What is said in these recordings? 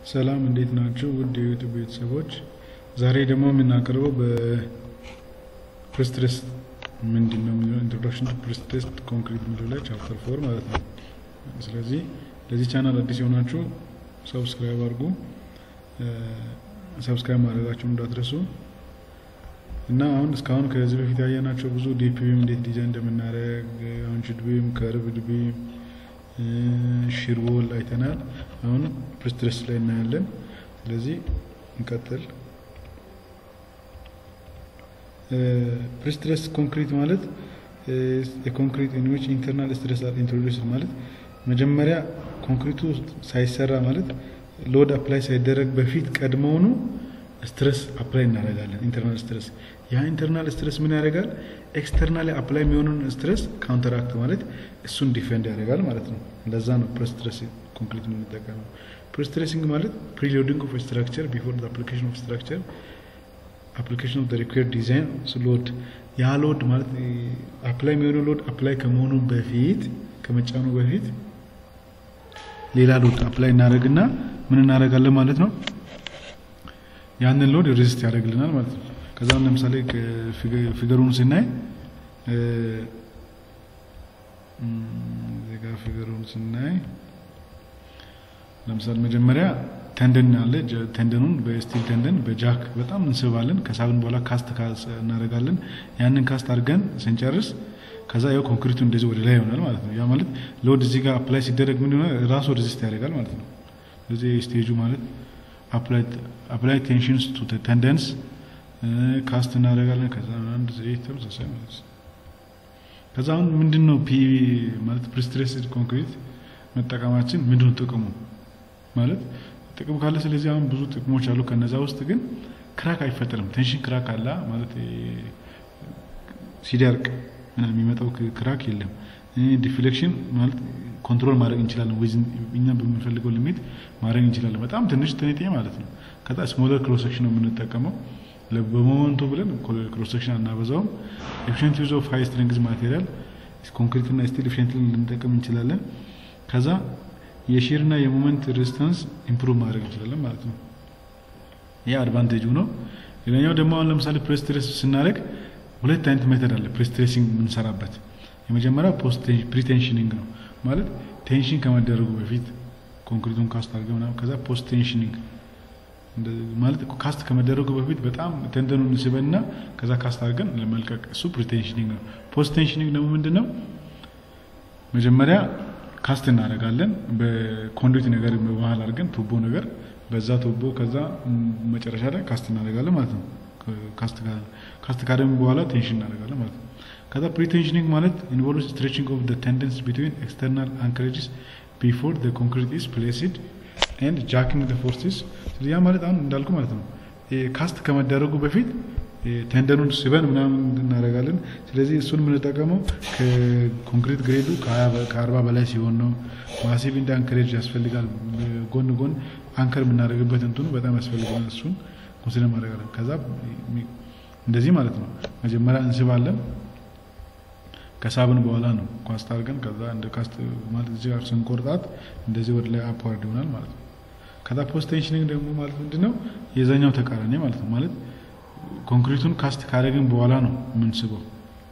ሰላም እንዴት ናችሁ? ውድ የዩቱብ ቤተሰቦች፣ ዛሬ ደግሞ የምናቀርበው በፕሬስትሬስ ምንድን ነው የሚለው ኢንትሮዳክሽን ቱ ፕሬስትሬስ ኮንክሪት የሚለው ላይ ቻፕተር ፎር ማለት ነው። ስለዚህ ለዚህ ቻናል አዲስ የሆናችሁ ሰብስክራይብ አድርጉ። ሰብስክራይብ ማድረጋችሁን እንዳትረሱ እና አሁን እስካሁን ከዚህ በፊት ያየናቸው ብዙ ዲፒ ቢም እንዴት ዲዛይን እንደምናደርግ አንችድ ቢም፣ ከርቭድ ቢም፣ ሺርቦል አይተናል። አሁን ፕሬስትሬስ ላይ እናያለን። ስለዚህ እንቀጥል። ፕሬስትሬስ ኮንክሪት ማለት የኮንክሪት ዩኒዎች ኢንተርናል ስትሬስ አር ኢንትሮዲውስ ማለት መጀመሪያ ኮንክሪቱ ሳይሰራ ማለት ሎድ አፕላይ ሳይደረግ በፊት ቀድሞውኑ ስትረስ አፕላይ እናደርጋለን። ኢንተርናል ስትረስ ያ ኢንተርናል ስትረስ ምን ያደርጋል? ኤክስተርናል አፕላይ የሚሆኑን ስትረስ ካውንተራክት ማለት እሱን ዲፌንድ ያደርጋል ማለት ነው። ለዛ ነው ፕሬስትሬስ ኮንክሪት የምንጠቀመው። ፕሬስትሬሲንግ ማለት ፕሪሎዲንግ ኦፍ ስትራክቸር ቢፎር አፕሊኬሽን ኦፍ ስትራክቸር አፕሊኬሽን ኦፍ ሪኩዌርድ ዲዛይን ሎድ ያ ሎድ ማለት አፕላይ የሚሆነው ሎድ አፕላይ ከመሆኑ በፊት ከመጫኑ በፊት ሌላ ሎድ አፕላይ እናደርግና ምን እናደርጋለን ማለት ነው ያንን ሎድ ሬዚስት ያደርግልናል ማለት ነው። ከዛም ለምሳሌ ፊገሩን ስናይ ዜጋ ፊገሩን ስናይ ለምሳሌ መጀመሪያ ተንደን አለ። ተንደኑን በስቲል ተንደን በጃክ በጣም እንስባለን። ከሳብን በኋላ ካስት እናደርጋለን። ያንን ካስት አድርገን ስንጨርስ ከዛ ያው ኮንክሪቱ እንደዚህ ወደ ላይ ይሆናል ማለት ነው። ያ ማለት ሎድ እዚህ ጋር አፕላይ ሲደረግ ምን ይሆናል? ራሱ ሬዚስት ያደርጋል ማለት ነው። ስለዚህ ስቴጁ ማለት አፕላይ ቴንሽንስ ቱ ተንደንስ ካስት እናደርጋለን። ከዛ አንድ ዘይት ተመሳሳይ ማለት ነው። ከዛ አሁን ምንድን ነው ፒ ማለት ፕሪስትሬስድ ኮንክሪት መጠቀማችን ምንድን ነው ጥቅሙ ማለት ጥቅም ካለ ስለዚህ አሁን ብዙ ጥቅሞች አሉ። ከነዛ ውስጥ ግን ክራክ አይፈጠርም። ቴንሽን ክራክ አላ ማለት ሲደርቅ ምናምን የሚመጣው ክራክ የለም። ዲፍሌክሽን ማለት ኮንትሮል ማድረግ እንችላለን። ወይዝን እኛ በምንፈልገው ሊሚት ማድረግ እንችላለን። በጣም ትንሽ ትንጤ ማለት ነው። ከዛ ስሞለር ክሮስ ሴክሽን ነው የምንጠቀመው በሞመንቱ ብለን ክሮስ ሴክሽን አናበዛውም። ኤፊሽንት ዩዝ ኦፍ ሃይ ስትሬንግዝ ማቴሪያል ኮንክሪት እና ስቲል ኤፊሽንት ልንጠቀም እንችላለን። ከዛ የሼር እና የሞመንት ሬዚስታንስ ኢምፕሩቭ ማድረግ እንችላለን ማለት ነው። ይህ አድቫንቴጁ ነው። ሌላኛው ደግሞ አሁን ለምሳሌ ፕሬስትሬስ ስናደርግ ሁለት አይነት ሜተድ አለ ፕሬስትሬሲንግ የምንሰራበት። የመጀመሪያው ፕሪቴንሽኒንግ ነው ማለት ቴንሽን ከመደረጉ በፊት ኮንክሪቱን ካስት አድርገ ምናምን ከዛ ፖስት ቴንሽኒንግ ማለት ካስት ከመደረጉ በፊት በጣም ተንደኑን ስበንና ከዛ ካስት አድርገን ለመልቀቅ እሱ ፕሪቴንሽኒንግ ነው። ፖስት ቴንሽኒንግ ደግሞ ምንድን ነው? መጀመሪያ ካስት እናደርጋለን በኮንዱት ነገር በመሀል አድርገን ቱቦ ነገር በዛ ቱቦ ከዛ መጨረሻ ላይ ካስት እናደርጋለን ማለት ነው። ካስት ካደረግን በኋላ ቴንሽን እናደርጋለን ማለት ነው። ከዛ ፕሪቴንሽኒንግ ማለት ኢንቮልቭስ ስትሬችንግ ኦፍ ዘ ቴንደንስ ቢትዊን ኤክስተርናል አንከሬጅስ ቢፎር ዘ ኮንክሪት ኢዝ ፕሌስድ ኤንድ ጃኪንግ ዘ ፎርስስ ያ ማለት አሁን እንዳልኩ ማለት ነው ካስት ከመደረጉ በፊት ቴንደኑን ስበን ምናምን እናደርጋለን። ስለዚህ እሱን የምንጠቀመው ከኮንክሪት ግሬዱ ከአርባ በላይ ሲሆን ነው። ማሲቭ እንደ አንከሬጅ ያስፈልጋል። ጎን ጎን አንከር የምናደርግበት እንትኑ በጣም ያስፈልጋል። እሱን ኮንሲደር ማድረጋለን። ከዛ እንደዚህ ማለት ነው መጀመሪያ እንስባለን። ከሳብን በኋላ ነው ካስት አድርገን ከዛ እንደ ካስት ማለት እዚህ ጋር ስንቆርጣት እንደዚህ ወደ ላይ አፕዋርድ ይሆናል ማለት ነው። ከዛ ፖስት ቴንሽኒንግ ደግሞ ማለት ምንድነው የዛኛው ተቃራኒ ማለት ነው ማለት ኮንክሪቱን ካስት ካደረግን በኋላ ነው የምንስበው።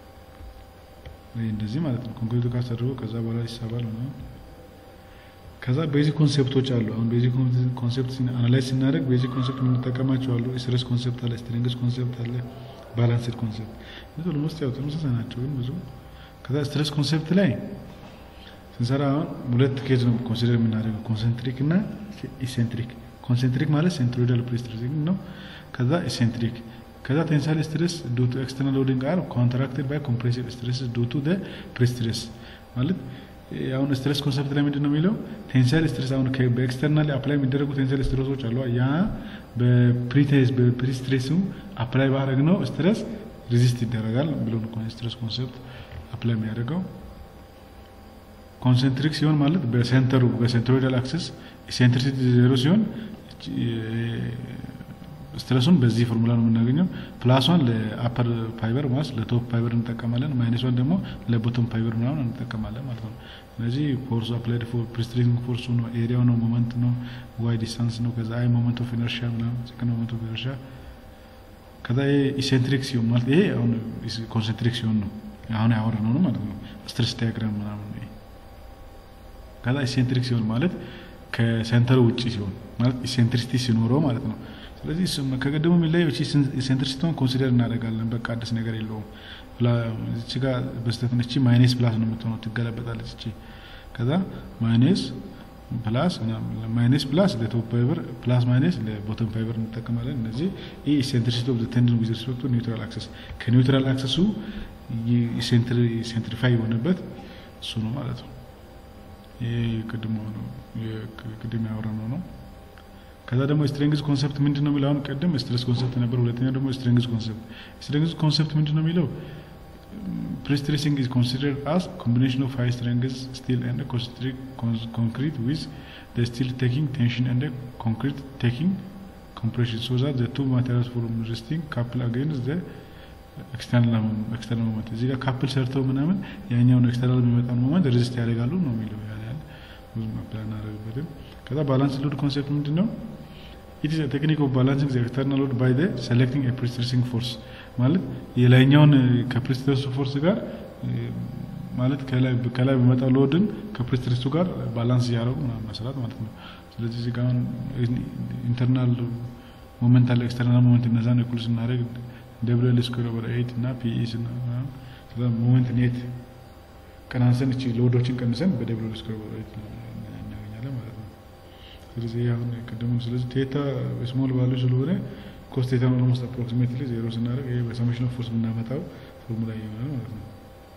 እንደዚህ ማለት ነው። ኮንክሪቱ ካስት አድርጎ ከዛ በኋላ ይሳባል ነው። ከዛ ቤዚክ ኮንሴፕቶች አሉ። አሁን ቤዚክ ኮንሴፕት አናላይዝ ስናደርግ ቤዚክ ኮንሴፕት የምንጠቀማቸው አሉ። ስትሬስ ኮንሴፕት አለ፣ ስትሬንግዝ ኮንሴፕት አለ፣ ባላንስድ ኮንሴፕት ብዙ ልሞስጥ ያው ተመሳሳይ ናቸው ግን ብዙ ከዛ ስትሬስ ኮንሴፕት ላይ ስንሰራ አሁን ሁለት ኬዝ ነው ኮንሲደር የምናደርገው ኮንሰንትሪክ እና ኢሴንትሪክ። ኮንሰንትሪክ ማለት ሴንትሮይዳል ፕሬስትሬሲንግ ነው። ከዛ ኢሴንትሪክ ከዛ ቴንሳይል ስትሬስ ዱ ቱ ኤክስተርናል ሎዲንግ አር ኮንትራክትድ ባይ ኮምፕሬሲቭ ስትሬስ ዱ ቱ ዘ ፕሬስትሬስ ማለት አሁን ስትሬስ ኮንሰፕት ላይ ምንድን ነው የሚለው ቴንሳይል ስትሬስ አሁን በኤክስተርናል አፕላይ የሚደረጉ ቴንሳይል ስትሬሶች አሉ። ያ በፕሪቴስ በፕሪስትሬሱ አፕላይ ባረግ ነው ስትሬስ ሪዚስት ይደረጋል ብሎ ስትሬስ ኮንሰፕት አፕላይ የሚያደርገው ኮንሰንትሪክ ሲሆን ማለት በሴንተሩ በሴንትሮይዳል አክሰስ ኢሴንትሪሲቲ ዜሮ ሲሆን ስትረሱን በዚህ ፎርሙላ ነው የምናገኘው። ፕላሷን ለአፐር ፋይበር ማለት ለቶፕ ፋይበር እንጠቀማለን። ማይነሷን ደግሞ ለቦቶም ፋይበር ምናምን እንጠቀማለን ማለት ነው። ስለዚህ ፎርሱ አፕላይድ ፎር ፕሪስትሪንግ ፎርሱ ነው፣ ኤሪያው ነው፣ ሞመንት ነው፣ ዋይ ዲስታንስ ነው። ከዛ አይ ሞመንት ኦፍ ኢነርሻ ምናምን ሰከንድ ሞመንት ኦፍ ኢነርሻ ከዛ ይሄ ኢሴንትሪክ ሲሆን ማለት ይሄ አሁን ኮንሰንትሪክ ሲሆን ነው አሁን ያወራነው ነው ማለት ነው። ስትሬስ ዳያግራም ምናምን ነው። ከዛ ኢሴንትሪክ ሲሆን ማለት ከሴንተሩ ውጭ ሲሆን ማለት ኢሴንትሪሲቲ ሲኖረው ማለት ነው። ስለዚህ ከቀደሙ የሚለየው እቺ ኢሴንትሪሲቲውን ኮንሲደር እናደርጋለን። በቃ አዲስ ነገር የለውም። እቺ ጋር በስተት እቺ ማይነስ ፕላስ ነው የምትሆነው፣ ትገለበጣለች እቺ ከዛ ማይነስ ፕላስ ማይነስ ፕላስ ለቶፕ ፋይበር ፕላስ ማይነስ ለቦተም ፋይበር እንጠቀማለን። እነዚህ ይህ ኢሴንትሪሲቲ ኦፍ ቴንድን ዊዝ ሪስፔክት ቱ ኒውትራል አክሰስ ከኒውትራል አክሰሱ ሴንትሪፋይ የሆነበት እሱ ነው ማለት ነው። ይህ ቅድም ነው ቅድም ያወራነው ነው። ከዛ ደግሞ ስትሬንግዝ ኮንሰፕት ምንድን ነው የሚለው አሁን ቅድም ስትሬስ ኮንሰፕት ነበር። ሁለተኛው ደግሞ ስትሬንግዝ ኮንሰፕት ስትሬንግዝ ኮንሰፕት ምንድን ነው የሚለው pre-stressing is considered as combination of high strength steel and concentric concrete with the steel taking tension and the concrete taking compression so that the two materials from resting couple against the ኤክስተርናል ኤክስተርናል ሞመንት እዚህ ጋር ካፕል ሰርተው ምናምን ያኛውን ኤክስተርናል የሚመጣውን ሞመንት ሬዚስት ያደርጋሉ ነው የሚለው ያን ያህል ብዙ መፕላን እናደርግበትም። ከዛ ባላንስ ሎድ ኮንሴፕት ምንድን ነው? ኢት ኢዝ ቴክኒክ ኦፍ ባላንሲንግ ዘ ኤክስተርናል ሎድ ባይ ዘ ሴሌክቲንግ ኤ ፕሪስትሬሲንግ ፎርስ ማለት የላይኛውን ከፕሪስትሬሱ ፎርስ ጋር ማለት ከላይ ከላይ በመጣው ሎድን ከፕሪስትሬሱ ጋር ባላንስ እያደረጉ ምናምን መስራት ማለት ነው። ስለዚህ እዚህ ጋር አሁን ኢንተርናል ሞመንት አለ፣ ኤክስተርናል ሞመንት እነዛን እኩል ስናደርግ ደብሊው ኤል ስኩዌር ኦቨር ኤይት እና ፒኢ ስና ከዛ ሞመንት ኔት ቀናንሰን እቺ ሎዶችን ቀንሰን በደብሊው ኤል ስኩዌር ኦቨር ኤይት እናገኛለን ማለት ነው። ስለዚህ አሁን ቅድሙ ስለዚህ ቴታ ስሞል ቫሉ ስለሆነ ኮስ ቴታ ኦልሞስት አፕሮክሲሜትሊ ዜሮ ስናደርግ ይሄ በሰሜሽን ኦፍ ፎርስ የምናመጣው ፎርሙላ ይሆናል ማለት ነው።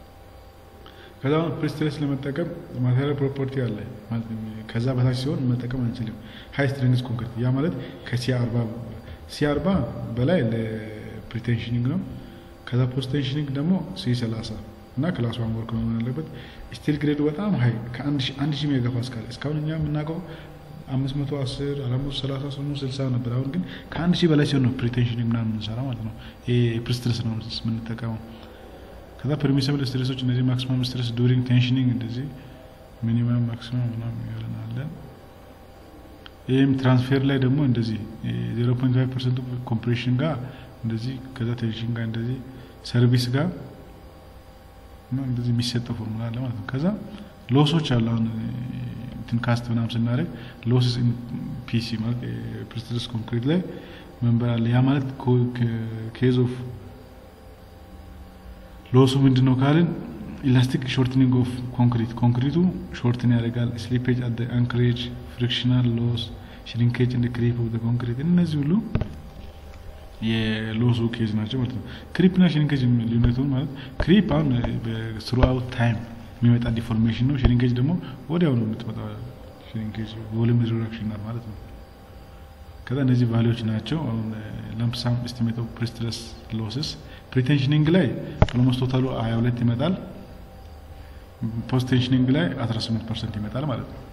ከዛ አሁን ፕሪስትሬስ ለመጠቀም ማቴሪያል ፕሮፐርቲ አለ ማለት ከዛ በታች ሲሆን መጠቀም አንችልም። ሃይ ስትሬንግዝ ኮንክሪት ያ ማለት ከሲ አርባ ሲ አርባ በላይ ለፕሪቴንሽኒንግ ነው። ከዛ ፖስት ቴንሽኒንግ ደግሞ ሲ ሰላሳ እና ክላስ ዋን ወርክ መሆን አለበት። ስቲል ግሬዱ በጣም ሀይ ከአንድ ሺህ ሜጋ ፓስካል እስካሁን እኛ የምናውቀው አምስት መቶ አስር አራት መቶ ሰላሳ ስምንት ስልሳ ነበር። አሁን ግን ከአንድ ሺህ በላይ ሲሆን ነው ፕሪቴንሽኒንግ ምናምን የምንሰራ ማለት ነው። ይሄ ፕሪስትሬስ ነው የምንጠቀመው። ከዛ ፐርሚሰብል ስትሬሶች እነዚህ ማክሲመም ስትሬስ ዱሪንግ ቴንሽኒንግ እንደዚህ ሚኒመም ማክሲመም ምናምን ያለናለን። ይህም ትራንስፌር ላይ ደግሞ እንደዚህ ዜሮ ፖይንት ፋይቭ ፐርሰንቱ ኮምፕሬሽን ጋር እንደዚህ ከዛ ቴንሽን ጋር እንደዚህ ሰርቪስ ጋር እንደዚህ የሚሰጠው ፎርሙላ አለ ማለት ነው። ከዛ ሎሶች አሉ አሁን እንትን ካስት ምናምን ስናደርግ ሎስስ ፒሲ ማለት ፕሪስትሬስ ኮንክሪት ላይ መንበር አለ። ያ ማለት ኬዝ ኦፍ ሎሱ ምንድን ነው ካልን ኢላስቲክ ሾርትኒንግ ኦፍ ኮንክሪት ኮንክሪቱ ሾርትን ያደርጋል። ስሊፔጅ አት አንክሬጅ፣ ፍሪክሽናል ሎስ፣ ሽሪንኬጅ እንደ ክሪፕ ኦፍ ኮንክሪት እነዚህ ሁሉ የሎሱ ኬዝ ናቸው ማለት ነው። ክሪፕ እና ሽሪንኬጅ ልዩነቱ ማለት ክሪፕ አሁን በስሩአውት ታይም የሚመጣ ዲፎርሜሽን ነው። ሽሪንኬጅ ደግሞ ወዲያው ነው የምትመጣ ሽሪንኬጅ ቮሉም ሪዳክሽን ናት ማለት ነው። ከዛ እነዚህ ቫሊዎች ናቸው። አሁን ለምሳም ኤስቲሜት ኦፍ ፕሪስትረስ ሎስስ ፕሪቴንሽኒንግ ላይ ኦልሞስት ቶታሉ ሀያ ሁለት ይመጣል። ፖስት ቴንሽኒንግ ላይ 18 ፐርሰንት ይመጣል ማለት ነው።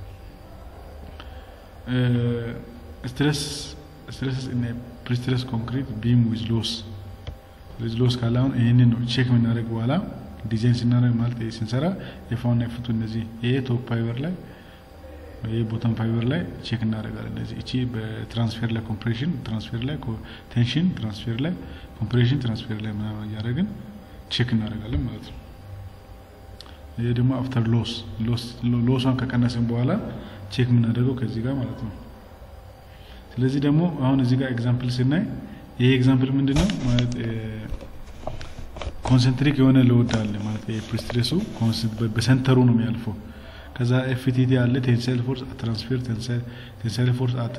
ስትሬስ ስትሬስ ፕሪስትረስ ኮንክሪት ቢም ዊዝ ሎስ ዊዝ ሎስ ካለ አሁን ይህንን ነው ቼክ የምናደርግ በኋላ ዲዛይን ስናደርግ ማለት ስንሰራ የፋውና የፍቱ እነዚህ ይሄ ቶፕ ፋይበር ላይ ይሄ ቦተም ፋይበር ላይ ቼክ እናደርጋለን። እነዚህ እቺ በትራንስፌር ላይ ኮምፕሬሽን ትራንስፌር ላይ ቴንሽን ትራንስፌር ላይ ኮምፕሬሽን ትራንስፌር ላይ ምናምን እያደረግን ቼክ እናደርጋለን ማለት ነው። ይሄ ደግሞ አፍተር ሎስ ሎሷን ከቀነስን በኋላ ቼክ የምናደርገው ከዚህ ጋር ማለት ነው። ስለዚህ ደግሞ አሁን እዚህ ጋር ኤግዛምፕል ስናይ ይሄ ኤግዛምፕል ምንድን ነው ማለት ኮንሰንትሪክ የሆነ ለውድ አለ ማለት ፕሪስትሬሱ በሰንተሩ ነው የሚያልፈው። ከዛ ኤፍቲቲ አለ ቴንሳይል ፎርስ አት ትራንስፌር ቴንሳይል ፎርስ አት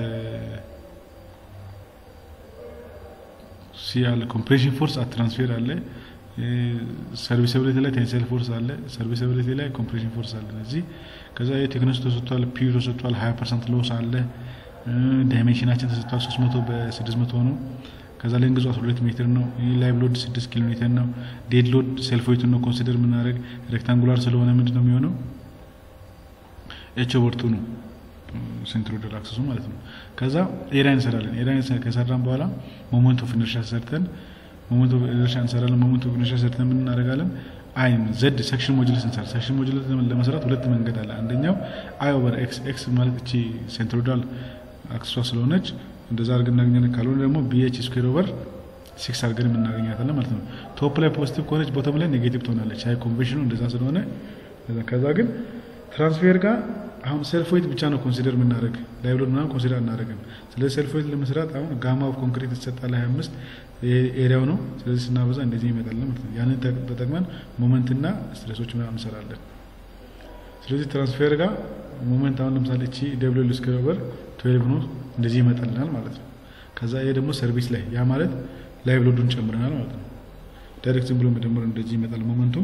ሲ አለ ኮምፕሬሽን ፎርስ አት ትራንስፌር አለ ሰርቪስብሊቲ ላይ ቴንሳይል ፎርስ አለ ሰርቪስብሊቲ ላይ ኮምፕሬሽን ፎርስ አለ። እዚህ ከዛ የቴክነሱ ተሰጥቷል፣ ፒዩ ተሰጥቷል፣ ሀያ ፐርሰንት ሎስ አለ። ዳይሜንሽናችን ተሰጥቷል፣ ሶስት መቶ በስድስት መቶ ነው። ከዛ ሌንግዙ አስራ ሁለት ሜትር ነው። ላይቭ ሎድ ስድስት ኪሎ ሜትር ነው። ዴድ ሎድ ሴልፍ ዌይቱን ነው ኮንሲደር የምናደርግ ሬክታንጉላር ስለሆነ ምንድን ነው የሚሆነው ኤች ኦቨር ቱ ነው ሴንትሮይዳል አክሰሱ ማለት ነው። ከዛ ኤሪያ እንሰራለን። ኤሪያ ከሰራን በኋላ ሞመንት ኦፍ ኢነርሻ ሰርተን ሞመንት ኦፍ ኢነርሻ እንሰራለን። ሞመንት ኦፍ ኢነርሻ ሰርተን ምን እናደርጋለን? አይ ዘድ ሴክሽን ሞጁለስ እንሰራ። ሴክሽን ሞጁለስ ለመስራት ሁለት መንገድ አለ። አንደኛው አይ ኦቨር ኤክስ ኤክስ ማለት እቺ ሴንትሮይዳል አክሰሷ ስለሆነች እንደዛ አድርገን እናገኛለን። ካልሆነ ደግሞ ቢኤች ስኩዌር ኦቨር ሲክስ አድርገን የምናገኛታለን ማለት ነው። ቶፕ ላይ ፖዚቲቭ ከሆነች ቦተም ላይ ኔጌቲቭ ትሆናለች። አይ ኮንቬንሽኑ እንደዛ ስለሆነ ከዛ ግን ትራንስፌር ጋር አሁን ሴልፍ ዌይት ብቻ ነው ኮንሲደር የምናደርግ ላይብሎድ ምናምን ኮንሲደር አናደርግም። ስለዚህ ሴልፍ ዌይት ለመስራት አሁን ጋማ ኦፍ ኮንክሪት የተሰጣለ ሀያ አምስት ኤሪያው ነው። ስለዚህ ስናበዛ እንደዚህ ይመጣል ማለት ነው። ያንን ተጠቅመን ሞመንትና ስትሬሶች ምናምን እንሰራለን። ስለዚህ ትራንስፌር ጋር ሞመንት አሁን ለምሳሌ እቺ ደብሊው ኤል ስኩዌር ኦቨር ትዌልቭ ነው እንደዚህ ይመጣልናል ማለት ነው። ከዛ ይሄ ደግሞ ሰርቪስ ላይ ያ ማለት ላይቭ ሎዱን ጨምረናል ማለት ነው። ዳይሬክት ዝም ብሎ መደመር እንደዚህ ይመጣል ሞመንቱ።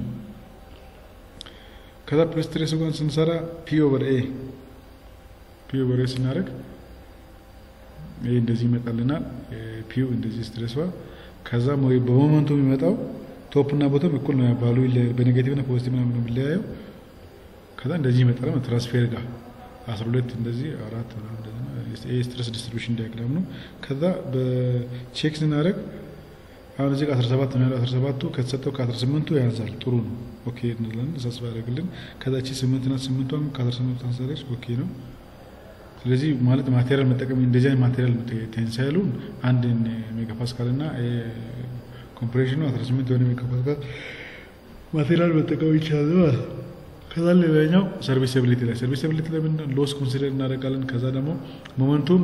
ከዛ ፕሬስትሬስ ጋር ስንሰራ ፒ ኦቨር ኤ ፒ ኦቨር ኤ ስናደርግ ይሄ እንደዚህ ይመጣልናል። ፒው እንደዚህ ስትሬሷ ከዛ በሞመንቱ የሚመጣው ቶፕ እና ቦተም እኩል ነው ያባሉ በኔጌቲቭ እና ፖዚቲቭ ነው የሚለያየው። ከዛ እንደዚህ ይመጣል ትራንስፌር ጋር አስራ ሁለት እንደዚህ አራት ስትረስ ዲስትሪቢሽን ዲያግራም ነው። ከዛ በቼክ ስናደርግ አሁን እዚህ አስራ ሰባት ነው ያለው። አስራ ሰባቱ ከተሰጠው ከአስራ ስምንቱ ያንሳል። ጥሩ ነው ኦኬ እንላለን። ተሳስባ ያደርግልን። ከዛ ቺ ስምንት ናት። ስምንቷም ከአስራ ስምንቱ ታንሳለች። ኦኬ ነው። ስለዚህ ማለት ማቴሪያል መጠቀም እንደዚህ አይነት ማቴሪያል ቴንሳይሉን አንድ ሜጋፓስካል እና ኮምፕሬሽኑ አስራ ስምንት የሆነ ሜጋፓስካል ማቴሪያል መጠቀም ይቻላል ማለት ነው። ከዛ ሌላኛው ሰርቪስብሊቲ ላይ ሰርቪስብሊቲ ላይ ምን ሎስ ኮንሲደር እናደርጋለን። ከዛ ደግሞ ሞመንቱም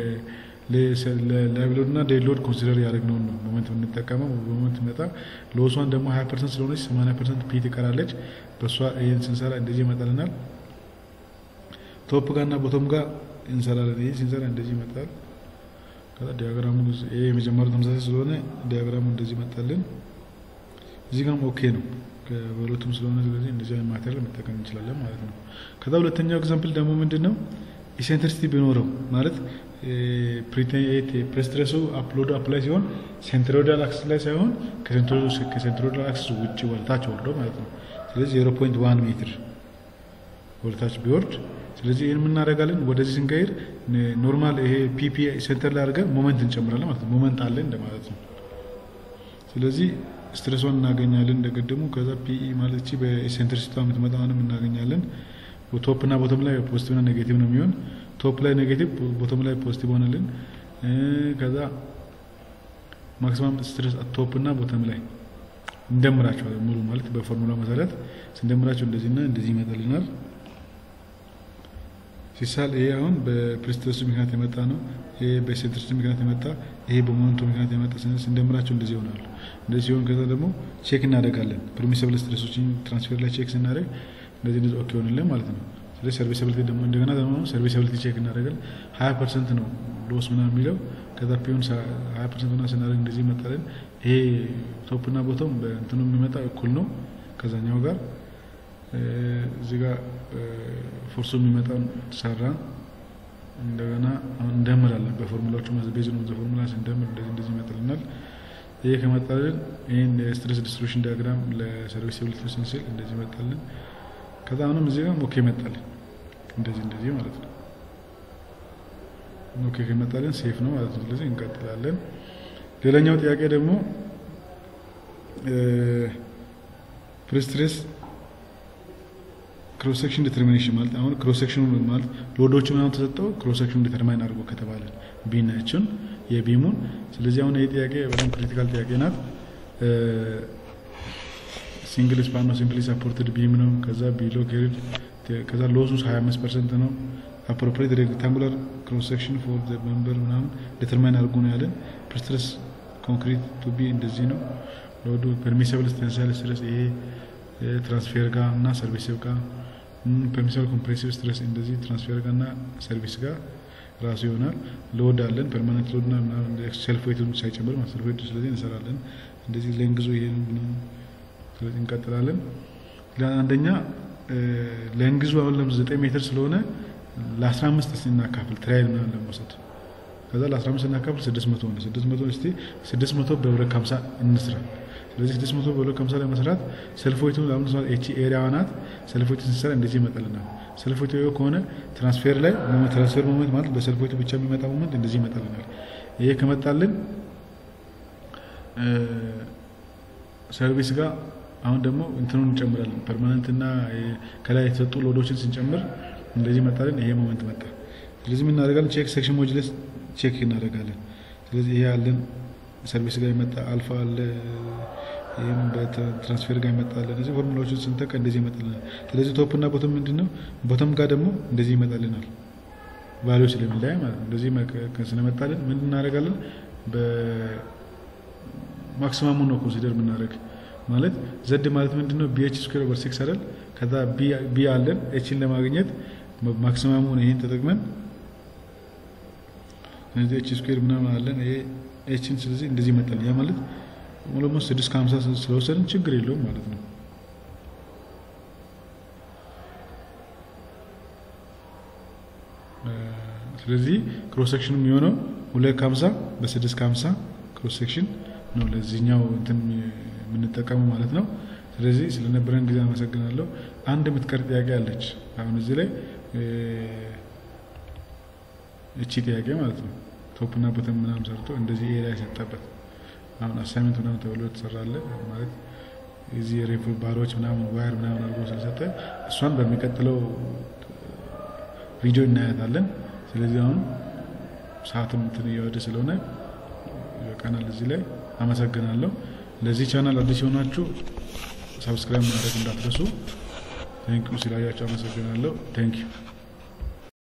ለላይቭሎድ እና ዴድሎድ ኮንሲደር ያደረግነውን ነው ሞመንት የምንጠቀመው። በሞመንት መጣ ሎሷን ደግሞ ሀያ ፐርሰንት ስለሆነች ሰማንያ ፐርሰንት ፒ ትቀራለች። በእሷ ይህን ስንሰራ እንደዚህ ይመጣልናል። ቶፕ ጋር እና ቦቶም ጋር እንሰራለን። ይህ ሲንሰራ እንደዚህ ይመጣል። ከዛ ዲያግራሙ ይሄ የመጀመሪያው ተመሳሳይ ስለሆነ ዲያግራሙ እንደዚህ ይመጣልን። እዚህ ጋርም ኦኬ ነው በሁለቱም ስለሆነ ስለዚህ እንደዚህ አይነት ማቴሪያል መጠቀም እንችላለን ማለት ነው። ከዛ ሁለተኛው ኤግዛምፕል ደግሞ ምንድን ነው ኢሴንትሪሲቲ ቢኖረው ማለት ፕሬስትሬሱ አፕሎድ አፕላይ ሲሆን ሴንትሮይዳል አክስ ላይ ሳይሆን ከሴንትሮይዳል አክስ ውጭ ወልታች ወርዶ ማለት ነው። ስለዚህ ዜሮ ፖይንት ዋን ሜትር ወልታች ቢወርድ ስለዚህ ይህን የምናደርጋለን ወደዚህ ስንቀይር ኖርማል ይሄ ፒፒ ሴንተር ላይ አድርገን ሞመንት እንጨምራለን ማለት ነው። ሞመንት አለ እንደማለት ነው። ስለዚህ ስትሬሷን እናገኛለን እንደቀደሙ። ከዛ ፒኢ ማለት እቺ በኤሴንትሪሲቷ የምትመጣውንም እናገኛለን። ቶፕ እና ቦቶም ላይ ፖዚቲቭ እና ኔጌቲቭ ነው የሚሆን። ቶፕ ላይ ኔጌቲቭ፣ ቦቶም ላይ ፖዚቲቭ ሆነልን። ከዛ ማክሲማም ስትሬስ ቶፕ እና ቦቶም ላይ እንደምራቸዋለን። ሙሉ ማለት በፎርሙላ መሰረት ስንደምራቸው እንደዚህና እንደዚህ ይመጣልናል። ሲሳል ይሄ አሁን በፕሬስትሬሱ ምክንያት የመጣ ነው። ይሄ በሴንትሪሲቲ ምክንያት የመጣ ይሄ በሞመንቱ ምክንያት የመጣ ስንደምራቸው እንደዚህ ይሆናሉ። እንደዚህ ሲሆን ከዛ ደግሞ ቼክ እናደርጋለን። ፐርሚሲብል ስትሬሶችን ትራንስፌር ላይ ቼክ ስናደርግ እንደዚህ እንደዚህ ኦኬ ሆንልን ማለት ነው። ስለዚህ ሰርቪስብሊቲ ደግሞ እንደገና ደግሞ ሰርቪስብሊቲ ቼክ እናደርጋለን። ሀያ ፐርሰንት ነው ሎስ ምናምን የሚለው ከዛ ፒዮን ሀያ ፐርሰንት ሆና ስናደርግ እንደዚህ ይመጣልን። ይሄ ቶፕና ቦቶም በእንትኑ የሚመጣ እኩል ነው ከዛኛው ጋር እዚህ ጋር ፎርሱ የሚመጣውን ሰራን። እንደገና እንደምራለን በፎርሙላዎቹ ቤዝ ነው ፎርሙላ ስንደምር እንደዚህ እንደዚህ ይመጣልናል። ይሄ ከመጣልን ይህን የስትሬስ ዲስትሪቢሽን ዲያግራም ለሰርቪስብሊቲ ስንስል እንደዚህ ይመጣልን። ከዛ አሁንም እዚህ ጋር ኦኬ ይመጣልን እንደዚህ እንደዚህ ማለት ነው። ኦኬ ከመጣልን ሴፍ ነው ማለት ነው። ስለዚህ እንቀጥላለን። ሌላኛው ጥያቄ ደግሞ ፕሪስትሬስ ክሮስ ሴክሽን ዲተርሚኔሽን ማለት አሁን ክሮስ ሴክሽኑ ማለት ሎዶቹ ምናምን ተሰጠው ክሮስ ሴክሽኑ ዲተርማይን አድርጎ ከተባለ ቢናችን የቢሙን ስለዚህ አሁን ይህ ጥያቄ በጣም ክሪቲካል ጥያቄ ናት። ሲንግል ስፓን ነው ሲምፕሊ ሳፖርትድ ቢም ነው። ከዛ ቢሎ ኬሪድ ከዛ ሎሱስ 25 ፐርሰንት ነው። አፕሮፕሪት ሬክታንጉላር ክሮስ ሴክሽን ፎር ዘ መንበር ምናምን ዲተርማይን አድርጎ ነው ያለን። ፕሪስትረስ ኮንክሪት ቱ ቢ እንደዚህ ነው። ሎዱ ፐርሚሲብል ቴንሳይል ስትረስ ይሄ ትራንስፌር ጋር እና ሰርቪስብ ጋር ፐርሚሲብል ኮምፕሬሲቭ ስትረስ እንደዚህ ትራንስፌር ጋር እና ሰርቪስ ጋር ራሱ ይሆናል። ሎድ አለን ፐርማነንት ሎድ እና ሴልፍ ዌይቱን ሳይጨምር ማለት ሴልፍ ዌይቱ ስለዚህ እንሰራለን። እንደዚህ ሌንግዞ ይሄን ስለዚህ እንቀጥላለን። አንደኛ ሌንግዙ አሁን ለም ዘጠኝ ሜትር ስለሆነ ለአስራ አምስት እስቲ እናካፍል ትራይል ምናምን ለመውሰድ ከዛ ለአስራ አምስት እናካፍል ስድስት መቶ ሆነ ስድስት መቶ እስቲ ስድስት መቶ በብረት ከሀምሳ እንስራ ስለዚህ ስድስት መቶ በሁለት ከሀምሳ ላይ መስራት ሰልፎይቱ ለምሳሌ ኤች ኤሪያ ናት። ሰልፎይቱ ስንሰራ እንደዚህ ይመጣልናል። ሰልፎይቱ ከሆነ ትራንስፌር ላይ ትራንስፌር ሞመንት ማለት በሰልፎይቱ ብቻ የሚመጣ ሞመንት እንደዚህ ይመጣልናል። ይሄ ከመጣልን ሰርቪስ ጋር አሁን ደግሞ እንትኑን እንጨምራለን። ፐርማነንት እና ከላይ የተሰጡ ሎዶችን ስንጨምር እንደዚህ መጣልን። ይሄ ሞመንት መጣ። ስለዚህ ምን እናደርጋለን? ቼክ ሴክሽን ሞጁለስ ቼክ እናደርጋለን። ስለዚህ ይሄ ያለን ሰርቪስ ጋር ይመጣ አልፋ አለ ይህም በትራንስፌር ጋር ይመጣል። እነዚህ ፎርሙላዎችን ስንጠቀ እንደዚህ ይመጣልናል። ስለዚህ ቶፕ እና ቦተም ምንድን ነው? ቦተም ጋር ደግሞ እንደዚህ ይመጣልናል። ቫሊዩ ስለሚለያይ ማለት ነው። እንደዚህ ስለመጣልን ምን እናደርጋለን? በማክሲማሙን ነው ኮንሲደር የምናደርግ ማለት ዘድ ማለት ምንድን ነው? ቢኤች ስኩዌር ኦቨር ሲክስ አይደል? ከዛ ቢ አለን ኤችን ለማግኘት ማክሲማሙን ይሄን ተጠቅመን ስለዚህ ኤች ስኩዌር ምናምን አለን ይሄ ኤችን ስለዚህ እንደዚህ ይመጣል። ያ ማለት ኦሎሞስ ስድስት ከሀምሳ ስለወሰድን ችግር የለውም ማለት ነው። ስለዚህ ክሮስ ሴክሽኑ የሚሆነው ሁለት ከሀምሳ በስድስት ከሀምሳ ክሮስ ሴክሽን ነው ለዚህኛው እንትን የምንጠቀመው ማለት ነው። ስለዚህ ስለነበረን ጊዜ አመሰግናለሁ። አንድ የምትቀር ጥያቄ አለች። አሁን እዚህ ላይ እቺ ጥያቄ ማለት ነው ቶፕና ቦተም ምናምን ሰርቶ እንደዚህ ኤሪያ የሰጠበት አሁን አሳይመንት ምናምን ተብሎ የተሰራለ ማለት የዚህ ሬፍ ባሮች ምናምን ዋየር ምናምን አድርጎ ስለሰጠ እሷን በሚቀጥለው ቪዲዮ እናያታለን። ስለዚህ አሁን ሰዓትም እንትን እየወደ ስለሆነ ይበቃናል። እዚህ ላይ አመሰግናለሁ። ለዚህ ቻናል አዲስ የሆናችሁ ሰብስክራይብ ማድረግ እንዳትረሱ። ቴንኪዩ ስላያችሁ አመሰግናለሁ። ቴንኪዩ